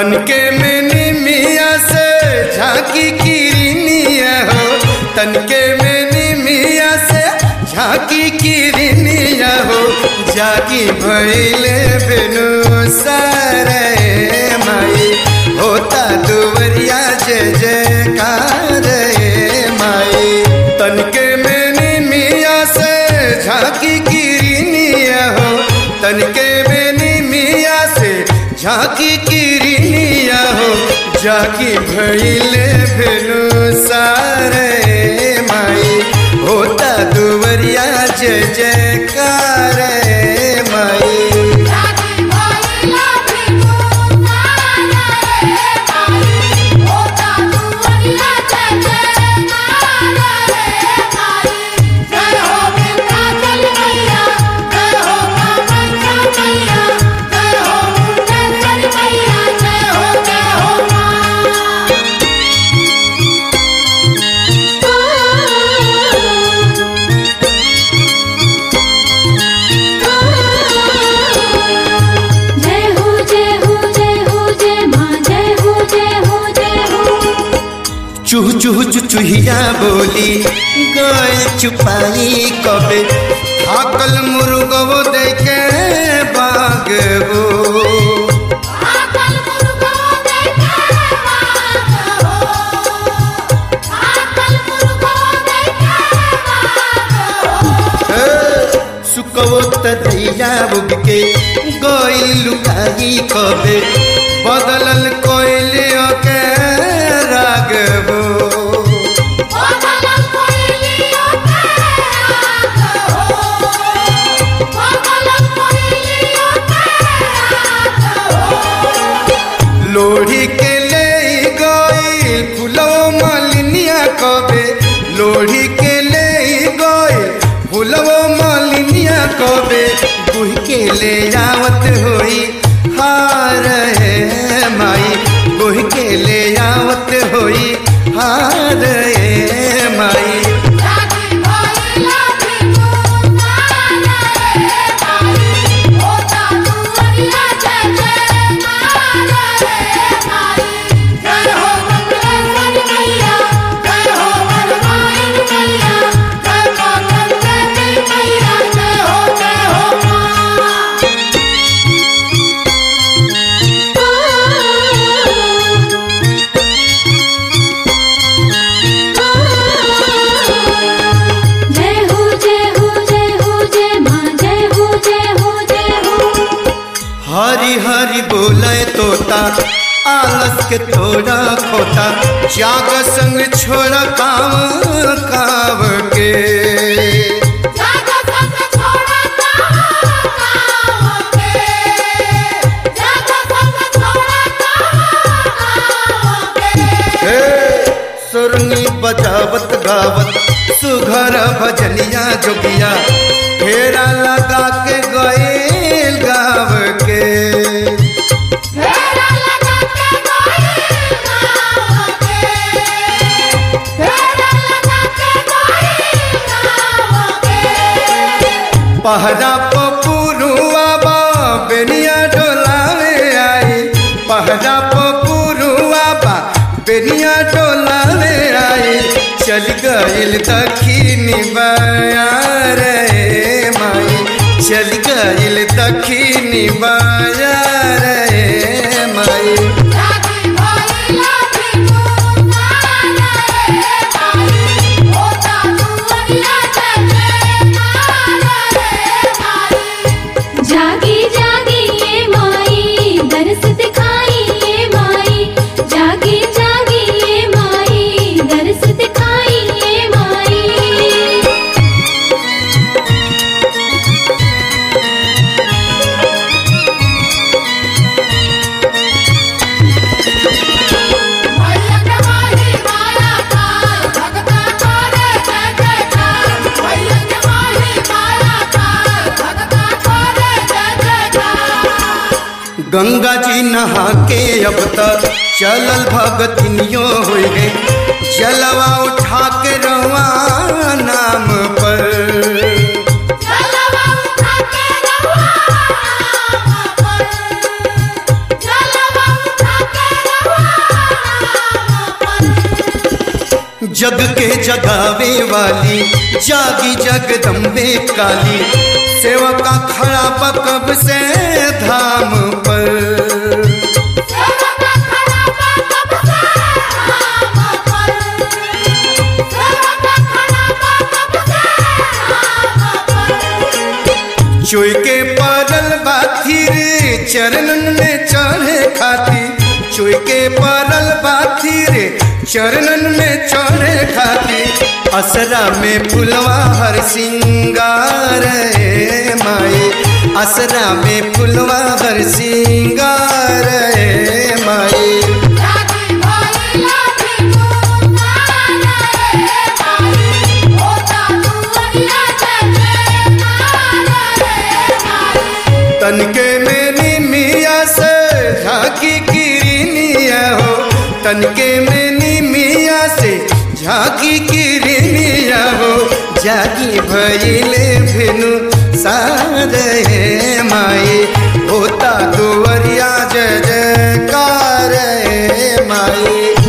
तनके में निमिया से झांकी किरनिया हो तनके में निमिया से झांकी किरनिया हो जागी भैले बिनु सारे माई होता दुवरिया जय जयकार रे माई तनके में निमिया से झांकी किरनिया हो तनके में निमिया से झांकी किरनिया हो जाकी भैले भेनु सारे माई होता दुवरिया जय जयकार रे माई जागी भइला बिनु सारे माई होता दुवरिया जय जयकार रे माई जय हो विंध्याचल मैया जय हो कामाख्या मैया जय हो मुंडेश्वरी मैया जय हो जय हो माँ जय हो जय हो जय हो जय माँ जय हो जय हो जय हो चूह चूह चुचुहिया बोली गए चुपाई कबे थाकल मुर्गो देखे बागबो आकल मुर्गो देखे बाग हो आकल मुर्गो देखे बाग हो सुकवो तैया बुग के गई लुकाई कबे बदलल कोयले के रागबो बदल कोइलियो के राग हो बदल कोइलियो के राग हो लोढ़ी के ले गई फूलो मालिनिया कबे लोढ़ी के ले गई फूलो मालिनिया कबे गुह के ले आवत होई हार है माई गुह के ले आवत होई हार है माई जागी भइला बिनु सारे माई होता दुवरिया जय जयकार रे माई जय हो मंगलेश्वरी मैया जय हो वरदायिनी मैया जय माता देवी मैया जय हो जय हो माँ जय हो जय हो जय हो जय माँ जय हो जय हो जय हो हरी हरी बोले तोता आलस के थोड़ा खोता जाग संग छोड़ काव काव के जागा संग छोड़ा कावके जागा संग छोड़ा कावके हे सुरनी बजावत गावत सुघर भजनिया जोगिया फेरा लगा के गए गाव के फेरा लगा के गई कावके फेरा लगा के गई कावके पहरा पपुरुआ बा बेनिया डोलावे आई पहरा पपुरुआ बा बेनिया डोलावे आई चल गइल दखिनी बाया रे माई चल गइल दखिनी बाया रे माई जागी भइला बिनु सारे माई होता दुवरिया जय जयकार रे माई जागी जागी ये माई दरस दिखाई ये माई जागी जागी ये माई दरस दिखाई ये माई मैया के माही माया काय भगता करे जय जयकार मैया के माही माया काय भगता करे जय जयकार गंगा जी नहा के अब तक चलल भगतिनियो हुई है जलवा उठा के रवा नाम पर जलवा उठा के रवा नाम पर जलवा उठा के जग के जगावे वाली जागी जगदम्बे काली सेवका खड़ा बकब से धाम पर चोय के परल बाथिर चरणन में चढ़े खाती चोय के परल बाथिर चरणन में चढ़े खाती असरा में फुलवा हर सिंगार ए माए असरा में फुलवा हर सिंगार ए माए तनके मेरी मिया से झांकी किरनिया हो तनके मेरी मिया से झांकी किरनिया हो जागी भइले भिनु सारे माए होता दुवरिया जय जयकार हे माए